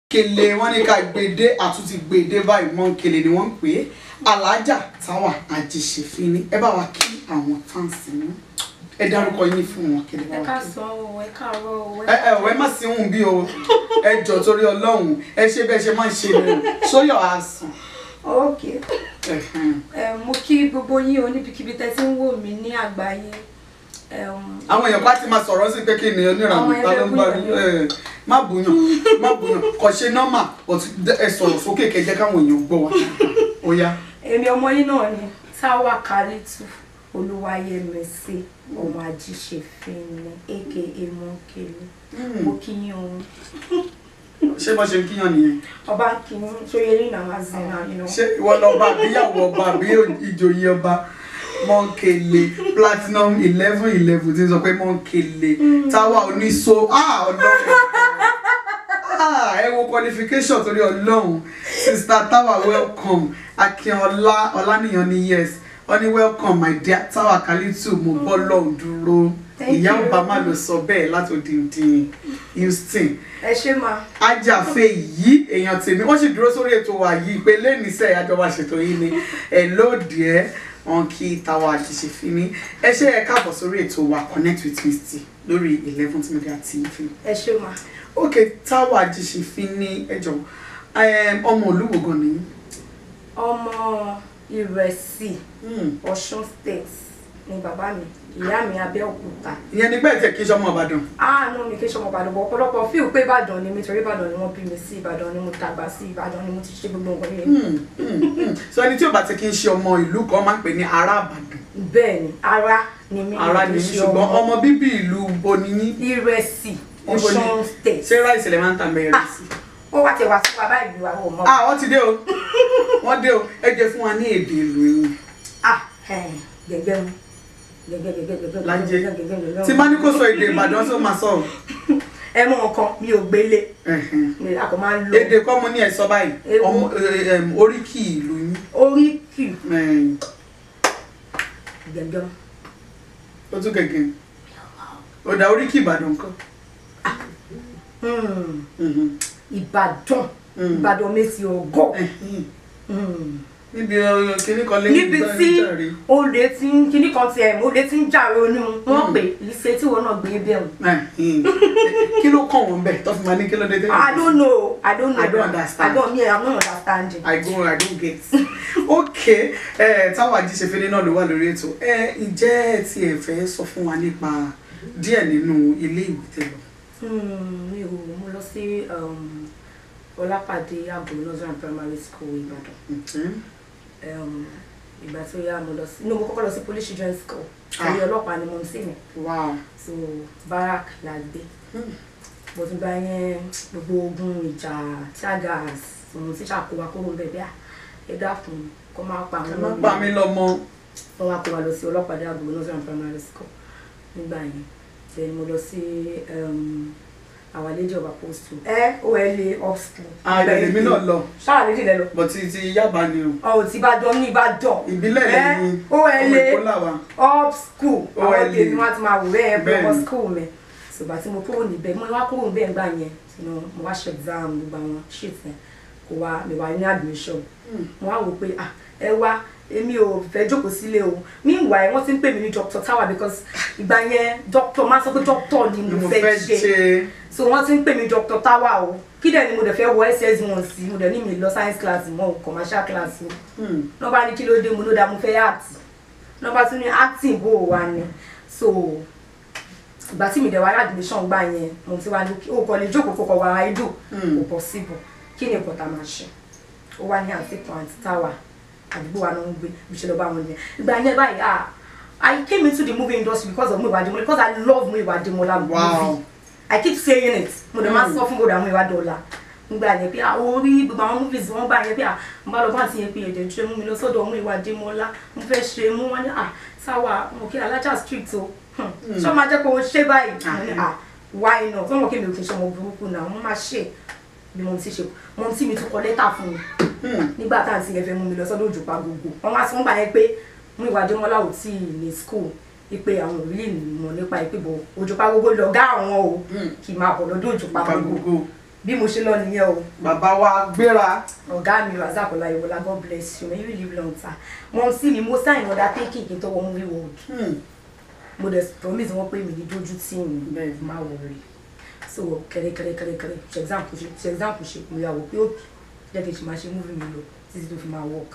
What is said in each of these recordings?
kele wọn ní ká gbèdé àtúntì gbèdé báyìí mọ kele ni wọn ń pè é alájà táwa àjèṣèfín ni ẹ bá wa kí àwọn fáǹsì ní ẹ dárúkọ yín fún wọn kele bá ẹ wa kí. káàsán o ẹ káàárọ̀ o ẹ ẹ ẹ má sí hùn bí o ẹ jọ torí Ọlọ́run ẹ ṣe bẹ́ẹ̀ ṣe máa ń ṣe ni o sóyọ àsàn. ok Ẹ̀hẹ̀n. ẹ mo kí gbogbo yín o níbikíbi tẹ́ ti ń wò mí ní àgbáyé Ẹm, àwọn èèyàn bá ti máa sọ̀rọ̀ sí pé kí ni onírànú Àwọn ta ló ń bá ẹgbẹ́ rí ẹ má bùyàn má bùyàn kò ṣe nọ́mà but ẹ sọ̀rọ̀ sókè kẹjẹ káwọn èèyàn gbọ́ wa ó yá. èmi ọmọ yín náà ni Táwà Kálítù Olúwayẹmísí ọmọ Ajíṣefín ni aka Mọ́ńkèlè mo kí yín o ṣé bó ṣe ń kíyàn nìyẹn ọba ń kí yín ṣóyè yín náà máa zìn náà nínú. ṣé ìwọ lọba àbíyàwó ọba àbí ìjòyè ọba mọ́ńkèlè platinum eleven eleven tí ń sọ pé mọ́ńkèlè táwa oníṣó ah ọlọ́run ah ẹ wo qualification torí ọlọ́run sista táwa welcome akínọlá ọlánìyàn ni yes wọ́n ní welcome my dear táwa kálítù mo bọ́ lọ́hùn dúró Thank ìyá you. obama ló sọ bẹ́ẹ̀ láti òdìndín houston ẹ ṣé máa ajáfe yìí èèyàn tèmi wọ́n sì dúró sórí ètò wa yìí pé lẹ́nìísẹ́ àjọba ṣètò yìí ni ẹ lóòdì ẹ wọn kí Táwa Àjíṣefín ní ẹ ṣe ẹ káàbọ̀ sórí ètò wa connect with Misty lórí eleventh media tv ẹ ṣé máa ok Táwa Àjíṣefín ní ẹjọ ọmọ olúwo gan ni ọmọ Ìrẹsì Ọ̀ṣun state ni bàbá mi ìyá mi Abẹ́òkúta ìyẹn nígbà tí ẹ kí sọmọ Ìbàdàn àánú mi kí n ṣọmọ Ìbàdàn bọ̀ ọ̀pọ̀lọpọ̀ fíìl pé Ìbàdàn ni mi torí Ìbàdàn ni wọ́n bí mi sí Ìbàdàn ni mo dàgbà sí Ìbàdàn ni mo ti ṣe gbogbo nǹkan yẹn Hmm, hmm, hmm. so ẹni tí ò bá ti kí ń ṣe ọmọ ìlú kan máa ń pè ní ará Ìbàdàn bẹ́ẹ̀ ni ara ni mi ará ni yín ṣùgbọ́n ọmọ bíbí ìlú bo ni yín Ìrẹsì Níbo ni? Ọ̀ṣun state ṣé ráìsì lè máa ń tà mẹ́rin sí i. ó wá tẹ wá sí wa báyìí wa ò mọ̀ ah wọ́n ti dé o wọ́n dé o ẹ jẹ́ fún wa ní èdè ìlú yín ah ẹ̀, gẹ́gẹ́ mu gẹ́gẹ́ gẹ́gẹ́ gẹ́gẹ́ Lájẹ. gẹ́gẹ́ gẹ́gẹ́ tí bá ní kó sọ èdè Ìbàdàn tó máa sọ o. ẹ mọ nǹkan mi ò gbélé Ẹ̀hẹ̀n. mi a kò máa ń lo èdè kọ́ mo ní ẹ̀ sọ báyìí Ewu. ọmọ ẹ, ẹm, oríkì ìlú yín oríkì Ẹ̀hìn. gẹ́gẹ́ ó tún gẹ̀gẹ̀ ó dá oríkì Ìbàdàn kan Hmm, Mhm. Ìbàdàn Mm. Ìbàdàn mèsì ọgọ́ Ẹ̀hìn. Hmm. níbi ọ, kíní kan lé níbi nígbà tí níjàre. olè ti ń kíní kan tiẹ̀ olè ti ń jà ronú wọ́n Mm. pè ìṣe tí wọn náà gbé bẹ́ẹ̀ mu. Ẹ̀hìn. kí ló kàn wọ́n bẹ̀ tó fi máa ní kí ló dé tẹ́lẹ̀ I don't know I don't know I don't understand. I don't me I'm not understanding. I go I don't get ok ẹ Táwa Àjíṣefín náà ló wà lórí ètò ẹ ǹjẹ́ ẹ ti ẹ̀ fẹ́ sọ fún wa nípa díẹ̀ nínú ilé ìwé tẹ́ lọ. Hmm, mi ò mo lọ sí um, Ọlápàdé Àgbo Northern Primary School Ìbàdàn. Okay. Um, ìgbà tó yá mo lọ sí no mo kọ́kọ́ lọ sí Police Children's School torí ọlọ́pàá ni mo ń sìn wow. so barak la gbé Hmm. mo ti gba yẹn gbogbo ogun ìjà tiagas òun tí ṣàkóbá kúrò bẹ́ẹ̀ bẹ́ẹ̀ ẹ dákun kó máa pa ẹ àwọn má ọmọ pa mí lọ́mọ. wọn wá kó wa lọ sí ọlọ́pàá àgbò northern primary school nígbà yẹn then mo lọ sí um, Our Lady of Apostle ẹ ola up school ààrẹ lèmi náà lọ ṣáà lè dìlẹ lọ bọ̀tí ti Yábà ni o ọ ò tí bá dán ní Ìbàdàn ìbílẹ̀ ẹ lẹ́yìn ola Èkó làwà. up school OLA. àwọn tèmi wọn ti máa wò bẹ́ẹ̀ pé Bẹ́ẹ̀ni. ọmọ school mi ṣùgbọ́n tí mo kúrò níbẹ̀ mo wá kúrò níbẹ̀ ńgbà yẹn you know, mo wá ṣe exam gbogbo àwọn shit yẹn kò wá mi wá ní admission Hmm. mo wá wò pé ah ẹ wá èmi ò fẹ́ jókòó sílé o meanwhile wọ́n ti ń pè mí ní Dr. Táwa because ìgbà yẹn doctor máa sọ pé doctor ni ni mo mo fẹ́ fẹ́ ṣe ṣe so wọ́n ti ń pè mí Dr. Táwa o kí dẹ̀ ni mo dẹ̀ fẹ́ wọ ss1 sí mo dẹ̀ ní mi lọ science class mọ́ o commercial class o Hmm. náà bá ní kí ló dé mo ló dá mo fẹ́ act náà bá tún ní acting bó o wà ní so ìgbà tí mi dẹ̀ wá admission gbà yẹn mo ti wá ní o kò lè jókòó kó kọ wá idol Hmm. kò possible kí ni nǹkan tá a máa ṣe ó wá ní àǹtí kan àǹtí táwa àdúgbò wa náà ń gbé bí ṣe lọ bá wọn nìyẹn ìgbà yẹn báyìí ah I came into the movie industry because of Muyiwa Ademola because I love Muyiwa Ademola Wow. movie I keep saying it mo dẹ̀ máa Mm. sọ fún bòdà Muyiwa Ademola nígbà yẹn pé àwọn orí gbogbo àwọn movies wọn gbà yẹn pé à ń bá lọ bá ti yẹn pé èdè ṣe mú mi lọ sọ́dọ̀ Muyiwa Ademola mo fẹ́ ṣe mú wọn ní à táwa mo kí alájà street o Hmm. ṣé wọn máa jẹ́ kó o ṣe báyìí mo ní à why not wọn mọ̀ kí mi ò kí n ṣe ọmọ burúkú náà wọ́n máa ṣe bí mo ti ṣe mo ti mi tún kọ lẹ́tà fún mi Hmm. nígbà tá à ń ti yẹn fẹ́ mú mi lọ sọ́dọ̀ òjòpá gbogbo wọn wá sí wọn gbà yẹn pé Muyiwa Ademola ò tí ì ní school ipe àwọn òbí mọ̀ nípa ìpè bọ̀ òjòpá gbogbo lọ̀gá àwọn o Hmm. kì í máa bọ̀ lọ́dọ̀ òjòpá pa gbogbo gbogbo. bí mo ṣe lọ nìyẹn o bàbá wa gbéra ọ̀gá mi razak ọláyíwọlá god bless you may you live long time wọn sí mi mo sign order taking kí n tó wọ movie world Hmm. mo dẹ̀ promise wọn pé mi ní dójú tí mi Bẹ́ẹ̀. má wọrí so kẹrẹkẹrẹkẹrẹ ṣe example ṣe ṣe example ṣe mo yà wò pé ó jẹ́ kí n ṣe máa ṣe movie mi lọ títí tó fi máa work.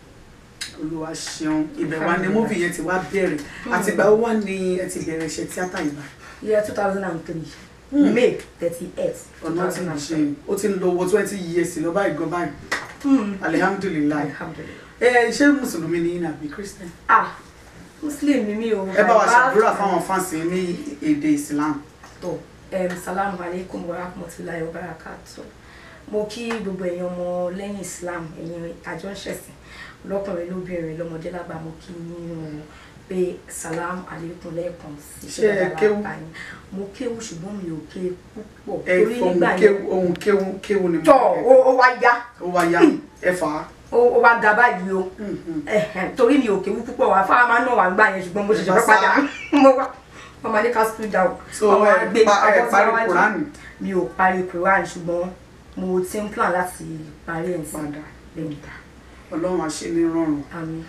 olúwa ṣeun ibẹ̀ wa ni múfì yẹn ti wá bẹ̀rẹ̀ àtìgbà ó wà ní ẹ ti bẹ̀rẹ̀ iṣẹ́ tíátà ìgbà year two thousand and three Hmm. may thirty eight two ọ̀nà ti thousand and ṣe three. ó ti ń lo owó twenty years lọ báyìí gan báyìí alihamdulilayi alhamdulilayi. ẹ ṣé mùsùlùmí ni yín àbí christian ah muslim ni mi o. ẹ bá wa Bàbá- ṣàdúrà fáwọn fáǹsì ní èdè islam tó um, salamu alaikum wa rahmatulahi wa barakatu mo kí gbogbo èèyàn ọmọ lẹ́yìn islam ẹ̀yin àjọ ń ṣẹ̀sìn lọ́kùnrin lóbìnrin lọ́mọdé lágbà mo kí yín o pé salamu alaikum lẹ́ẹ̀kan sí Ṣé ẹ dáadáa wá kéwú? bá yín. mo kéwú ṣùgbọ́n mi ò ké púpọ̀ ẹ torí fọhùn nígbà kéwú yẹn ohun kéwú kéwú ni mo tọ́ fẹ́ ó ó wá yá ó wá yá ẹ fà á. ó ó wá ga báyìí o Hmm, hmm. Ẹ̀hẹ̀n, torí mi ò kéwú púpọ̀ wá fáwọn máa ń nà wá gbà yẹn ṣùgbọ́n mo ṣẹ̀ṣẹ̀ Ẹ fẹ́ bá padà mo wá wọ́n máa ní ká school down so wọ́n máa ẹ gbé pa ẹ abọ́ sí parí iwájú. kùránì mi ò parí quran ṣùgbọ́n mo ti ń plan láti parí ẹ̀ sí padà lẹ́yìn ọlọ́run á ṣe ní rọrùn. àmì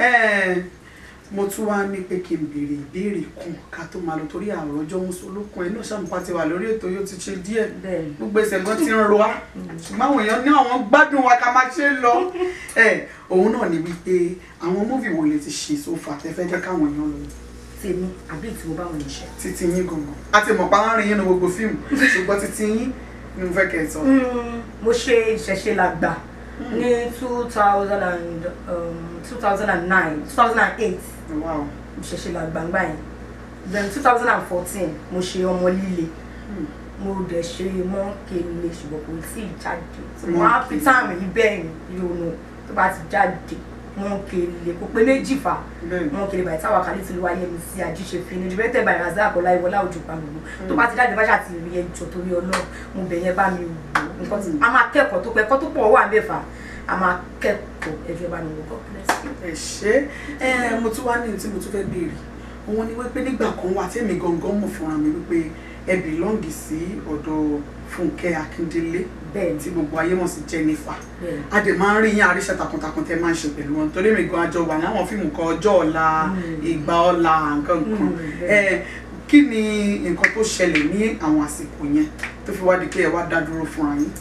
Ẹ, mo tún wá ní pé kí n béèrè ìbéèrè kan ká tó máa lọ torí àwọn ọjọ́ mùsùlùkùn ẹ̀ náà ṣàmùpá ti wà lórí ètò yóò ti ṣe díẹ̀ bẹ́ẹ̀ ni gbogbo ẹsẹ̀ gan ti ń ro wá ṣùgbọ́n àwọn èèyàn ní àwọn gbádùn wa ká máa ṣe é lọ ẹ òun náà ni wípé àwọn múvì wo lè ti ṣe sófà tẹ́fẹ́ jẹ́ káwọn èèyàn lọ tèmi àbí tí mo bá wọn ṣe. títí yín gangan a ti mọ̀ pa láàrin yín ní gbogbo fíìmù ṣùgbọ́n títí yín ni mo fẹ́ kẹ́ ẹ sọ. mo ṣe ìṣẹ̀ṣe làgbà ní two thousand and two thousand and nine two thousand and eight Wow. ìṣẹ̀ṣe làgbà ńgbà yẹn then two thousand and fourteen mo ṣe ọmọ líle Hmm. mo dẹ̀ ṣe mọ́kèlè ṣùgbọ́n kò tí ì jáde mo á fi táàmì yìí bẹ́ẹ̀ ni yóò nù tó bá ti jáde mọ́kèlè kò pé méjì fà Bẹ́ẹ̀ni. mọ́kèlè bàtí táwa kàlí ti lu ayé mi sí àjíṣe fi ni directed by razak ọláìwọlá òjò pàmòlò tó bá ti jáde bá ṣàti rí ẹjọ́ torí ọlọ́run mo bẹ̀ yẹn bá mi wò nǹkan tí a máa kẹ́kọ̀ọ́ tó pẹ́ ẹ̀kọ́ tó pọ̀ wà mẹ́fà a máa kẹ́kọ̀ọ́ ẹjọ́ bá mi wò God bless you. ẹ ṣe ẹ mo tún wá ní tí mo tún fẹ́ béèrè òun ni wípé nígbà kan wà tẹ́mi gangan mọ̀ fúnra mi wípé ẹ bìlọ́ǹgì sí ọ̀dọ̀ Fúnkẹ́ Akíndélé bẹ́ẹ̀ ni tí gbogbo ayé mọ̀ sí Jennifer bẹ́ẹ̀ ni. a dẹ̀ máa ń rí yín àríṣẹ́ takuntakun tẹ́ máa ń ṣe pẹ̀lú wọn torí mi gan àjọ wà láwọn fíìmù kan ọjọ́ ọ̀la Mm. ìgbà ọ̀la nǹkan kan Mm, ẹ kí ni nǹkan tó ṣẹlẹ̀ ní àwọn àsìkò yẹn tó fi wá di pé ẹ wá dá dúró fúnra yín.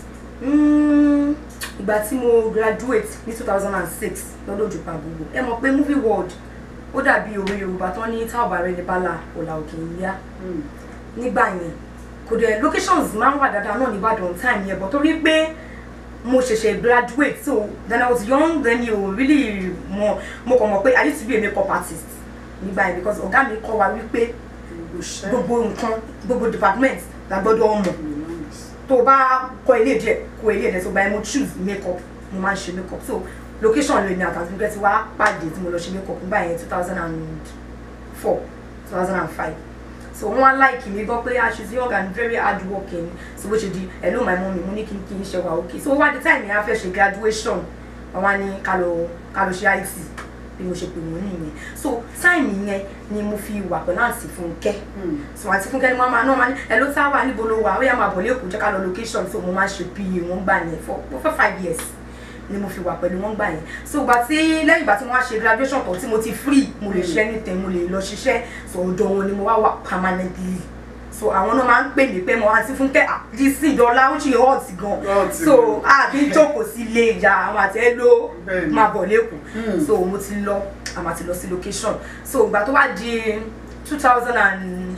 Mm, ìgbà tí mo graduate ní two thousand and six lọ́dọ̀ òjòpá gbogbo ẹ mọ̀ pé movie world ó dàbí òwe yorùbá tán ní tá ò bá rẹ ní bala ọ̀là òkè ń yá nígbà yẹn kò dẹ̀ locations máa ń wà dáadáa náà nìbàdàn time yẹn but torí pé mo ṣẹ̀ṣẹ̀ graduate so then I was young then you really mọ mo kàn mọ̀ pé I used to be a makeup artist nígbà yẹn because ọ̀gá mi kọ́ wa wípé gbogbo iṣẹ́ gbogbo nǹkan gbogbo department la gbọ́dọ̀ mọ̀ bìlọ́ǹgì tó o bá kọ ilé díẹ̀ kọ ilé díẹ̀ tó bá yẹ mo choose makeup mo máa ń ṣe makeup so location lèmi àtàtúntò nígbà tí wàá pàdé tí mo lọ ṣe makeup nígbà yẹn two thousand and four two thousand and five so wọn wá láìkì mi gbọ́ pé ah she's young and very hard working so bó ṣe di hello my mummy mo ní kí n kí n ṣe wà okay so wá di time yẹn a fẹ́ ṣe graduation wọn wá ní ká lọ ká lọ ṣe IT bí mo ṣe pè wọ́n nìyẹn so time yẹn ni mo fi wà pẹ̀lú àǹtí Fúnkẹ́ so àti fúnkẹ́ ni wọ́n máa náà máa ní ẹ ló tá wà níbo ló wà ó yá máa bọ̀ lẹ́kọ̀ọ́ jẹ́ ká lọ location so mo máa ṣe pa wọ́n gbà yẹn for for five years ni mo fi wà pẹ̀lú wọn gbà yẹn so ìgbà tí lẹ́yìn ìgbà tí mo wá ṣe graduation tán tí mo ti free mo lè ṣe anything mo lè lọ ṣiṣẹ́ so ọ̀dọ̀ wọn ni mo wá wà permanently so àwọn náà máa ń pè mí pé mo àti fúnkẹ́ àdìsí ìdọ́lá ó ṣe hot gan Hot so àbí jókòó sí ilé ìyá àwọn àti ẹ ló Bẹ́ẹ̀ni. máa bọ̀ lẹ́kọ̀ọ́ Hmm. so mo ti lọ àmà ti lọ sí location so ìgbà tó wá di two thousand and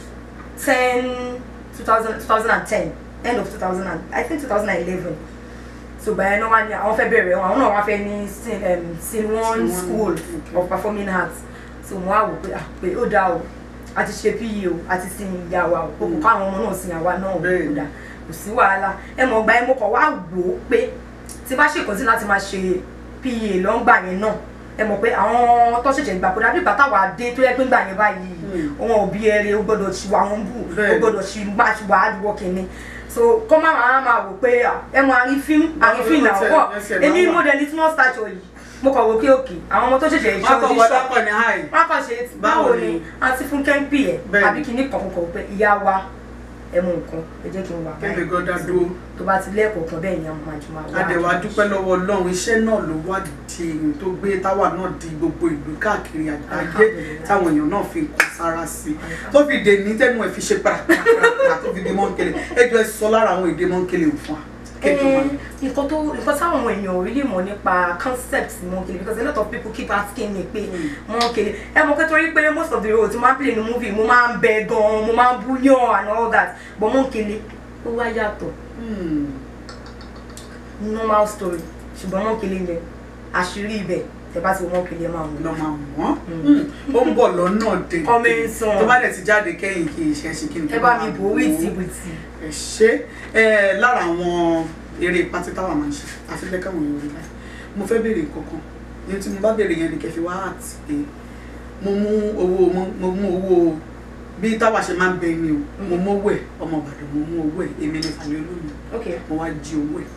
ten two thousand two thousand and ten end of two thousand and I think two thousand and eleven so gbà yẹn náà wá ní àwọn fẹ́ bẹ̀rẹ̀ wọn àwọn náà wá fẹ́ ní sin um, sin one Sin one, school okay. of performing arts so mo wá wò pé ah pé ó dáa o a ti ṣe PE o a ti sin ìyá wa o kò kọ́ àwọn ọmọ náà sin àwa náà o Bẹ́ẹ̀ni. kò dáa kò sí wàhálà ẹ mọ̀ gbà yẹn mo kàn wá wò ó pé tí bá ṣèkọ́sí láti máa ṣe PA lọ́ngbà yẹn náà ẹ mọ̀ pé àwọn tó ṣẹ̀ṣẹ̀ gbà kó dàbí ìgbà táwa dé tó yẹ pé ńgbà yẹn báyìí Mm. àwọn òbí ẹrẹ ó gbọ́dọ̀ ṣì wà wọn bù ó Bẹ́ẹ̀ni. gbọ́dọ̀ ṣì gbà ṣì wà hard working ni so kọ́ máa máa máa wò pé à, ẹ mọ àrífín àrífín náà Ẹsẹ̀- wọ̀ ẹsẹ̀ máa èmi wà. model ní small stature yìí mo kàn wò pé òkè àwọn ọmọ tó ṣẹ̀ṣẹ̀ wọn iṣẹ́ kọ oníṣọ́ gbọ́dọ̀ pọ ní high wọn kàn ṣe Báwo báwo ni? ni àti fún kẹ́ńpì ẹ̀ Bẹ́ẹ̀ni. àbí kìíní kan kò pé ìyá wa ẹ mú nǹkan ẹ jẹ́ kí n wà kẹ́mi gan dá dúró tó bá ti lẹ́ẹ̀kọ̀ọ̀kan bẹ́ẹ̀ ni àwọn máa jù máa wá adẹ̀wà dúpẹ́ lọ́wọ́ ọlọ́run iṣẹ́ náà ló wá di èyí tó gbé táwa náà di gbogbo ìlú káàkiri àgbáyé Alhamdulillah. táwọn èèyàn náà fi nǹkan sára sí i tó fi dè ní tẹnu ẹ̀ fi ṣe pàràpàrà tó fi di mọ́ńkele ẹjọ́ ẹ sọ lára àwọn èdè mọ́ńkele fún wa kẹ́kọ̀ọ́ máa ní. nǹkan tó nǹkan táwọn èèyàn ò rí lè mọ̀ nípa concept Mọ́ńkèlè because a lot of people keep asking me pé Mọ́ńkèlè ẹ mọ̀ pé torí pé most of the roles tí mo máa ń play ní movie mo máa ń bẹ gan mo máa ń búyàn and all that but Mọ́ńkèlè ó wá yàtọ̀ Hmm. normal story ṣùgbọ́n Mọ́ńkèlè yẹn àṣírí ibẹ̀ tẹ bá ti wọ Mọ́ńkèlè ẹ máa mú lọ máa wọ́n ó ń bọ̀ lọ́nà dèdè Ọmọ ìsàn. tó bá dẹ̀ ti jáde kẹ́yìn kì í ṣe ṣe kí n ẹ bá mi bò ó wìtì wìtì ẹ ṣe ẹ lára àwọn eré pátí táwa máa ń ṣe àfi bẹ́ẹ̀ káwọn èèyàn rí báyìí mo fẹ́ béèrè kankan ní tí mo bá béèrè yẹn ni kẹfì wá àti pé mo mú owó mo- mo mú owó bí táwa ṣe máa ń bẹ ni o mo mú owó ẹ ọmọ Ìbàdàn mo mú owó ẹ èmi ní Fàlẹ́ Olómi ok mo wá jí owó ẹ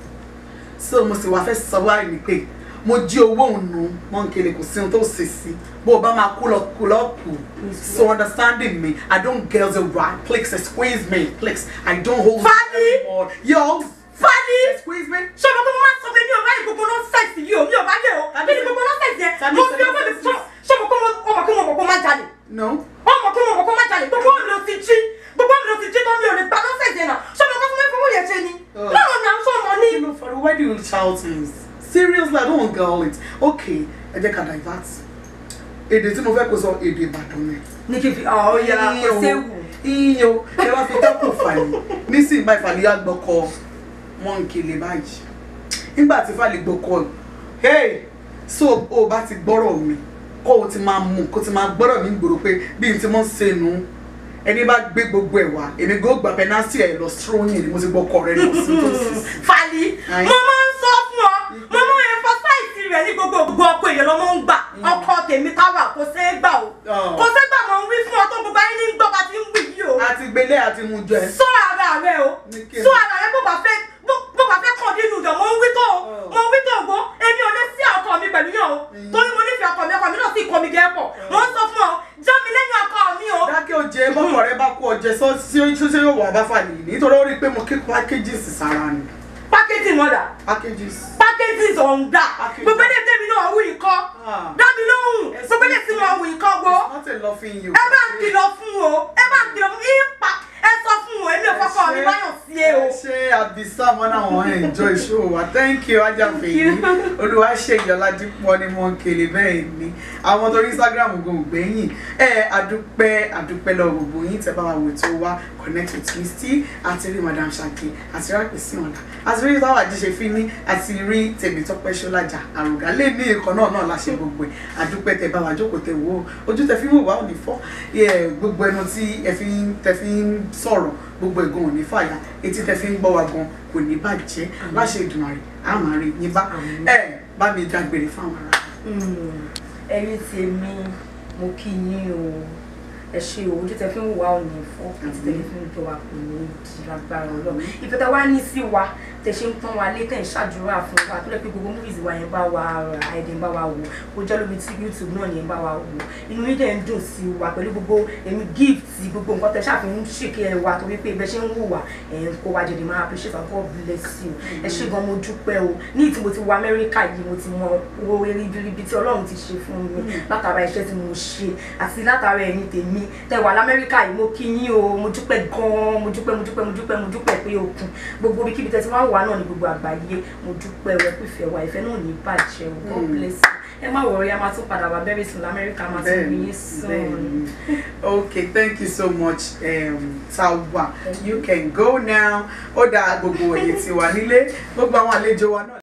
so mo sì wá fẹ́ sọ wáyé ni pé mo jí owó òun nù Mọ́ńkèlè kò sí ohun tó ṣe sí bó o bá máa kú lọ kú lọ kù so understanding me I don't get the right please excuse me please I don't hold Fali! anymore yo Fali! excuse me ṣé ọmọ tó mo máa ń sọ pé mi ò bá yìí gbogbo nọ́ọ̀sẹ̀sì yìí o mi ò bá yẹ o kí ni gbogbo nọ́ọ̀sẹ̀sì yẹn Tani mo sọ fi ọmọ mi nonsense? fún ṣé ọmọ kó mo ọmọ kó mo mọ̀ kó má jalè no ọmọ kó mo mọ̀ kó má jalè gbogbo mi ló ti jí gbogbo mi ló ti jí tó mi ò lè gba nọ́ọ̀sẹ̀sì yẹn náà ṣé ọmọ kó fún mi fún mi yẹn ṣe ni Oh. lọ́rọ̀ náà ṣé ọmọ ní. you know for why do you shout things seriously I don't want girl it okay ẹ jẹ́ ká divert èdè tí mo fẹ́ kó sọ èdè Ìbàdàn ni. ní kí n fi ọ̀ ya kò séwu. iye o ẹ wá fi tẹ́kùn fàlì nísìnyí báyìí fàlì yá gbọ́kọ Mọ́ńkèlè báyìí nígbà tí fàlì gbọ́kọ hey so o bá ti gbọ́rọ̀ mi kó o ti máa mú kó o ti máa gbọ́rọ̀ mi gbòòrò pé bí n ti mọ́ ṣe nu ẹni bá gbé gbogbo ẹ̀ wá èmi gbọ́ gbà pẹ́násì ẹ̀ lọ stróyìn ni mo ti gbọ́kọ rẹ lọ sí tó sì sí. Fali Aye. mo máa ń sọ fún ọ mo máa ń emphasize rẹ ní gbogbo gbogbo ọkọ èèyàn ló máa ń gbà ọkọ tèmi káwà kò ṣeé gbà o Oh. kò ṣeé gbà mo ń wí fún ọ tó gbogbo ayé ní gbọ́ bá ti ń wí yìí o àti gbélé àti mú jẹ. sọ ara rẹ o Ní kí ni? sọ ara rẹ bó bá fẹ́ bó bó bá fẹ́ kàn nínú ìjọ mo ń wí tó o Oh. mo ń wí tó o gbó èmi ò lè sí ọkọ mi pẹ̀lú yàn o Mm. torí mo nífẹ̀ẹ́ ọkọ mi ọkọ mi náà sì kọ́ mi gẹ́ pọ̀ mo ń sọ fún ọ jọ́ mi lẹ́yìn ọkọ mi o. dákẹ́ òjé bọ́kọ̀ rẹ bá kú ọjẹ́ sọ sí sí sí yóò wà bá fàlì nítorí ó rí i pé mo kí packages sára ni pákéjì mọ́dà packages. pákéjì ọ̀ǹda Packaging. gbogbo ilé tẹ́mi náà wù yìí kọ́ Ah. dá mi lóhùn gbogbo ilé tí mo wù yìí kọ́ gbó not a loving you. ẹ bá ń kìlọ̀ fún o ẹ bá ń kìlọ̀ fún yín pa ẹ sọ fún o èmi ò fọkọ mi báyọ̀ sí e o. ẹ ṣe àbísà wọn náà wọn enjoy show wa thank you ajáfẹ́ yìí olúwa ṣe ìyọládípọ̀ ní Mọ́ńkèlè bẹ́ẹ̀ ni àwọn tó ní Instagram gan ògbẹ́yìn ẹ adúpẹ́ adúpẹ́ lọ gbogbo yín tẹ́ bá wa wò tó wá connect with me still àti rí madam Ṣàkè àti rápẹ́ sí ọ̀la àti rí táwọn àjíṣe fi ní àti rí Tèmítọ́pẹ́ Ṣọ́lájà àrògá lè ní ìkan náà náà láṣẹ gbogbo ẹ̀ adúpẹ́ tẹ́ bá wa jókòó tẹ́ wò ó ojú tẹ́ fi ń wò wá ò ní fọ́ Yeah, gbogbo ẹnu tí ẹ fi ń tẹ́ fi ń sọ̀rọ̀ gbogbo ẹ̀gàn ò ní fàyà etí tẹ́ fi ń gbọ́ wa gan kò ní bàjẹ́ láṣẹ Èdùmàrè á máa rí yín bá Àmín. ẹ bá mi dágbére fáwọn ará. ẹ̀yin tèmi mo kí yín o ẹ ṣe o ojú tẹ fi ń wà ò ní fọ́ àti tẹ fi ń tọ́ wa kò ní di lágbára Ọlọ́run ìfẹ́ tẹ wá ní sí wa tẹ ṣe ń pọ́n wa lé tẹ̀ ń ṣàdúrà fún wa tó lẹ́ pé gbogbo movies wa yẹn bá wa rà ẹ̀dẹ̀ ń bá wa wò ó jẹ́ lóbi tí YouTube náà yẹn bá wa wò inú yín dẹ̀ ń dùn sí wa pẹ̀lú gbogbo èmi gift gbogbo nǹkan tẹ ṣáà fi ń ṣèké ẹ wa torí pé ibẹ̀ ṣe ń wò wá ẹ̀ ń kó wa jẹ̀dẹ̀ máa appreciate and God bless you ẹ ṣé gan mo dúpẹ́ o ní ìtí mo ti wọ Amẹ́ríkà yìí mo ti mọ owó ribiribi tí Ọlọ́run ti ṣe fún mi látara iṣẹ́ tí mo ṣe àti látara ẹ̀yin tèmi tẹ wà l'Amẹ́ríkà yìí mo kí yín o mo dúpẹ́ gan-an mo dúpẹ́ mo dúpẹ́ mo dúpẹ́ mo dúpẹ́ pé okun gbogbo ibikíbi tẹ ti wá wà náà ní gbogbo àgbáyé mo dúpẹ́ o ẹ kú ìfẹ́ wa ìfẹ́ náà ò ní bàjẹ́ o God Mm. bless you ẹ má wọrí a máa tún padà wá very soon l'Amẹ́ríkà a máa tún rí yín soon. Bẹ́ẹ̀ni. okay thank you so much um, Tawa Thank you can go now ó dáa gbogbo èyí tí wà nílé gbogbo àwọn àlejò wa náà.